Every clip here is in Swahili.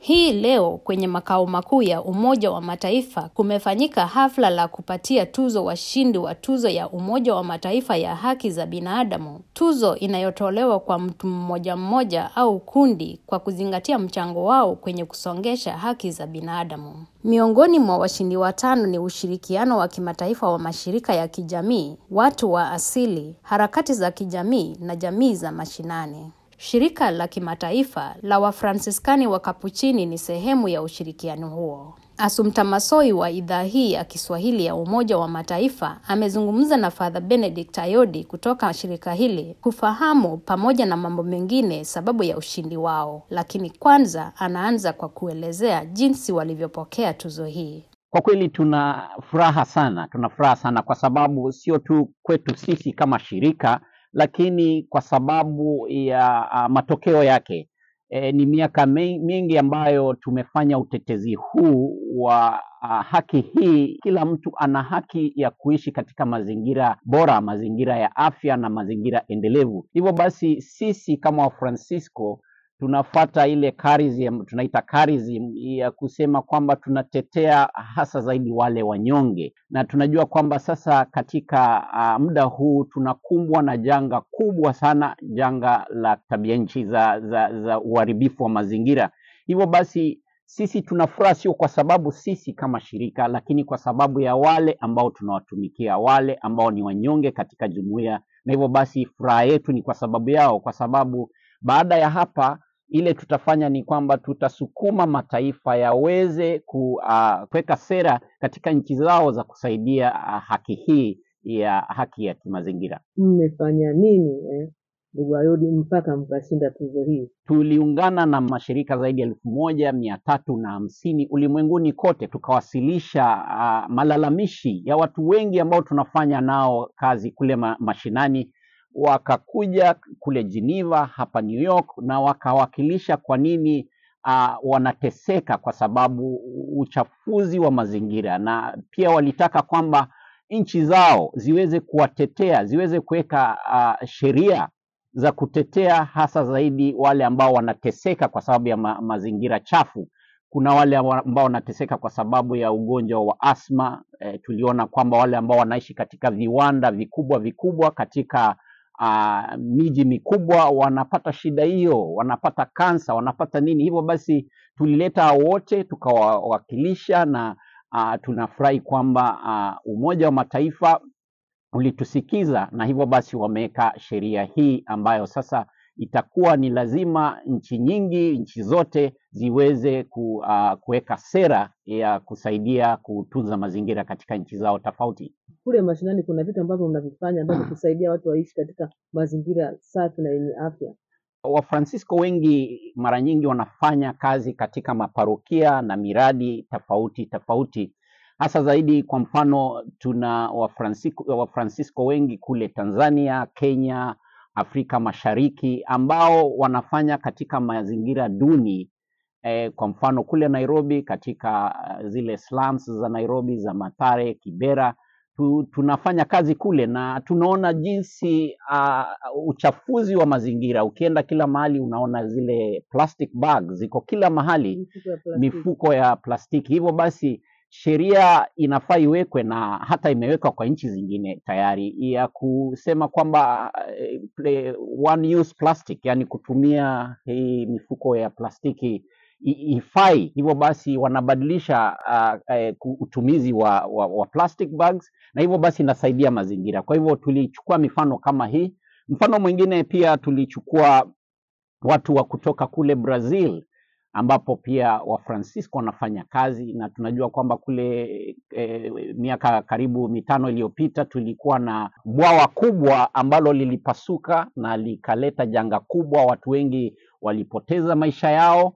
Hii leo kwenye makao makuu ya Umoja wa Mataifa kumefanyika hafla la kupatia tuzo washindi wa tuzo ya Umoja wa Mataifa ya haki za binadamu, tuzo inayotolewa kwa mtu mmoja mmoja au kundi kwa kuzingatia mchango wao kwenye kusongesha haki za binadamu. Miongoni mwa washindi watano ni ushirikiano wa kimataifa wa mashirika ya kijamii, watu wa asili, harakati za kijamii na jamii za mashinani. Shirika la kimataifa la Wafransiskani wa Kapuchini ni sehemu ya ushirikiano huo. Assumpta Massoi wa idhaa hii ya Kiswahili ya Umoja wa Mataifa amezungumza na Father Benedict Ayodi kutoka shirika hili kufahamu pamoja na mambo mengine sababu ya ushindi wao, lakini kwanza anaanza kwa kuelezea jinsi walivyopokea tuzo hii. Kwa kweli tuna furaha sana, tuna furaha sana kwa sababu sio tu kwetu sisi kama shirika, lakini kwa sababu ya uh, matokeo yake. E, ni miaka mingi ambayo tumefanya utetezi huu wa uh, haki hii. Kila mtu ana haki ya kuishi katika mazingira bora, mazingira ya afya na mazingira endelevu. Hivyo basi sisi kama Wafransisko tunafuata ile charism, tunaita charism ya kusema kwamba tunatetea hasa zaidi wale wanyonge, na tunajua kwamba sasa katika uh, muda huu tunakumbwa na janga kubwa sana, janga la tabia nchi za, za, za uharibifu wa mazingira. Hivyo basi sisi tunafuraha sio kwa sababu sisi kama shirika, lakini kwa sababu ya wale ambao tunawatumikia, wale ambao ni wanyonge katika jumuiya, na hivyo basi furaha yetu ni kwa sababu yao, kwa sababu baada ya hapa ile tutafanya ni kwamba tutasukuma mataifa yaweze kuweka uh, sera katika nchi zao za kusaidia uh, haki hii ya haki ya kimazingira. Mmefanya nini eh, ndugu Ayodi mpaka mkashinda tuzo hii? Tuliungana na mashirika zaidi ya elfu moja mia tatu na hamsini ulimwenguni kote, tukawasilisha uh, malalamishi ya watu wengi ambao tunafanya nao kazi kule ma mashinani wakakuja kule Geneva hapa New York na wakawakilisha kwa nini uh, wanateseka kwa sababu uchafuzi wa mazingira, na pia walitaka kwamba nchi zao ziweze kuwatetea, ziweze kuweka uh, sheria za kutetea hasa zaidi wale ambao wanateseka kwa sababu ya ma mazingira chafu. Kuna wale ambao wanateseka kwa sababu ya ugonjwa wa asma. E, tuliona kwamba wale ambao wanaishi katika viwanda vikubwa vikubwa katika uh, miji mikubwa wanapata shida hiyo, wanapata kansa, wanapata nini. Hivyo basi tulileta wote tukawawakilisha, na uh, tunafurahi kwamba uh, Umoja wa Mataifa ulitusikiza, na hivyo basi wameweka sheria hii ambayo sasa itakuwa ni lazima nchi nyingi, nchi zote ziweze ku, uh, kuweka sera ya kusaidia kutunza mazingira katika nchi zao tofauti. Kule mashinani kuna vitu ambavyo mnavifanya ambavyo kusaidia watu waishi katika mazingira safi na yenye afya. Wafransisko wengi mara nyingi wanafanya kazi katika maparokia na miradi tofauti tofauti, hasa zaidi. Kwa mfano, tuna Wafransisko, Wafransisko wengi kule Tanzania, Kenya, Afrika Mashariki ambao wanafanya katika mazingira duni eh, kwa mfano kule Nairobi katika uh, zile slums za Nairobi za Mathare, Kibera tu, tunafanya kazi kule na tunaona jinsi uh, uchafuzi wa mazingira. Ukienda kila mahali unaona zile plastic bags ziko kila mahali, Mifuko ya plastiki. mifuko ya plastiki. Hivyo basi sheria inafaa iwekwe na hata imewekwa kwa nchi zingine tayari ya kusema kwamba eh, one use plastic, yani kutumia hii mifuko ya plastiki i- ifai. Hivyo basi wanabadilisha uh, eh, ku- utumizi wa, wa, wa plastic bags na hivyo basi inasaidia mazingira. Kwa hivyo tulichukua mifano kama hii. Mfano mwingine pia tulichukua watu wa kutoka kule Brazil ambapo pia Wafransisko wanafanya kazi na tunajua kwamba kule e, miaka karibu mitano iliyopita tulikuwa na bwawa kubwa ambalo lilipasuka na likaleta janga kubwa, watu wengi walipoteza maisha yao,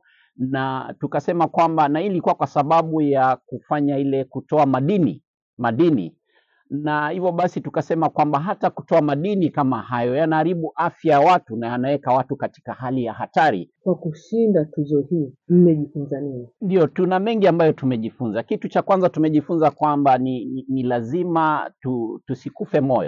na tukasema kwamba na hii ilikuwa kwa sababu ya kufanya ile kutoa madini madini na hivyo basi tukasema kwamba hata kutoa madini kama hayo yanaharibu afya ya watu na yanaweka watu katika hali ya hatari. Kwa kushinda tuzo hii mmejifunza nini? Ndio, tuna mengi ambayo tumejifunza. Kitu cha kwanza tumejifunza kwamba ni, ni, ni lazima tu, tusikufe moyo,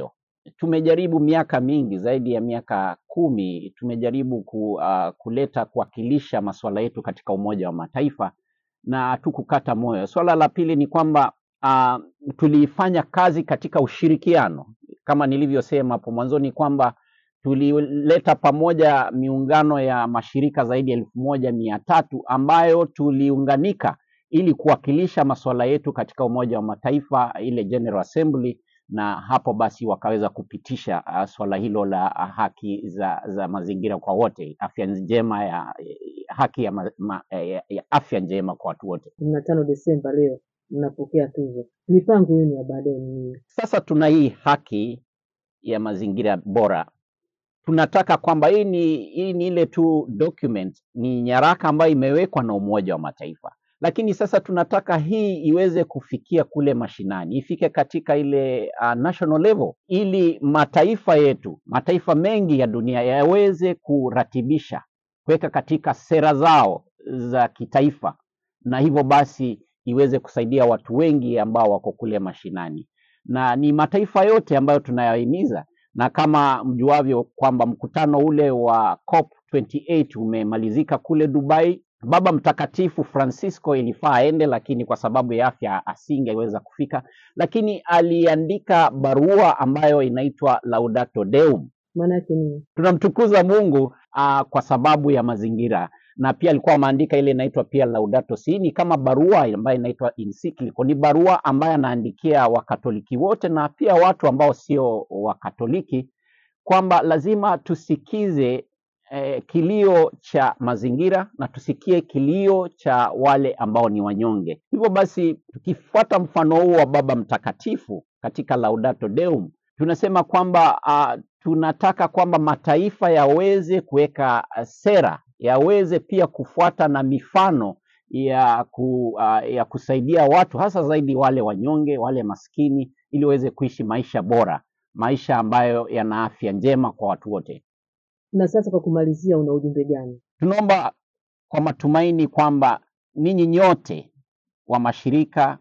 tumejaribu miaka mingi zaidi ya miaka kumi tumejaribu ku, uh, kuleta kuwakilisha masuala yetu katika Umoja wa Mataifa na hatukukata moyo. Swala la pili ni kwamba uh, tulifanya kazi katika ushirikiano kama nilivyosema hapo mwanzoni kwamba tulileta pamoja miungano ya mashirika zaidi ya elfu moja mia tatu ambayo tuliunganika ili kuwakilisha masuala yetu katika Umoja wa Mataifa, ile General Assembly, na hapo basi wakaweza kupitisha uh, swala hilo la uh, haki za, za mazingira kwa wote, afya njema ya haki ya, ma, ma, ya, ya afya njema kwa watu wote. kumi na tano Desemba leo mnapokea tuzo, mipango yenu ya baadaye ni nini? Sasa tuna hii haki ya mazingira bora tunataka kwamba hii ni hii ni ile tu document, ni nyaraka ambayo imewekwa na Umoja wa Mataifa, lakini sasa tunataka hii iweze kufikia kule mashinani, ifike katika ile uh, national level, ili mataifa yetu, mataifa mengi ya dunia yaweze kuratibisha, kuweka katika sera zao za kitaifa, na hivyo basi iweze kusaidia watu wengi ambao wako kule mashinani, na ni mataifa yote ambayo tunayahimiza na kama mjuavyo kwamba mkutano ule wa COP 28 umemalizika kule Dubai. Baba Mtakatifu Francisco ilifaa aende, lakini kwa sababu ya afya asingeweza kufika, lakini aliandika barua ambayo inaitwa Laudato Deum. Maana yake nini? Tunamtukuza Mungu uh, kwa sababu ya mazingira na pia alikuwa ameandika ile inaitwa pia Laudato Si, ni kama barua ambayo inaitwa encyclical. Ni barua ambayo anaandikia Wakatoliki wote na pia watu ambao sio Wakatoliki kwamba lazima tusikize eh, kilio cha mazingira na tusikie kilio cha wale ambao ni wanyonge. Hivyo basi tukifuata mfano huu wa Baba Mtakatifu katika Laudato Deum tunasema kwamba uh, tunataka kwamba mataifa yaweze kuweka uh, sera yaweze pia kufuata na mifano ya, ku, uh, ya kusaidia watu hasa zaidi wale wanyonge, wale maskini, ili waweze kuishi maisha bora, maisha ambayo yana afya njema kwa watu wote. Na sasa kwa kumalizia, una ujumbe gani? Tunaomba kwa matumaini kwamba ninyi nyote wa mashirika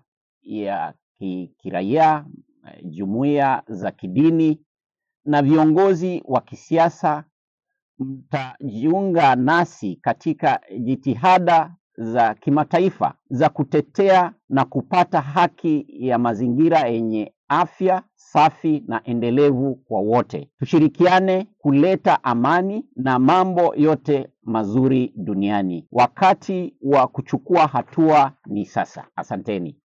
ya ki- kiraia, eh, jumuiya za kidini na viongozi wa kisiasa mtajiunga nasi katika jitihada za kimataifa za kutetea na kupata haki ya mazingira yenye afya safi na endelevu kwa wote. Tushirikiane kuleta amani na mambo yote mazuri duniani. Wakati wa kuchukua hatua ni sasa. Asanteni.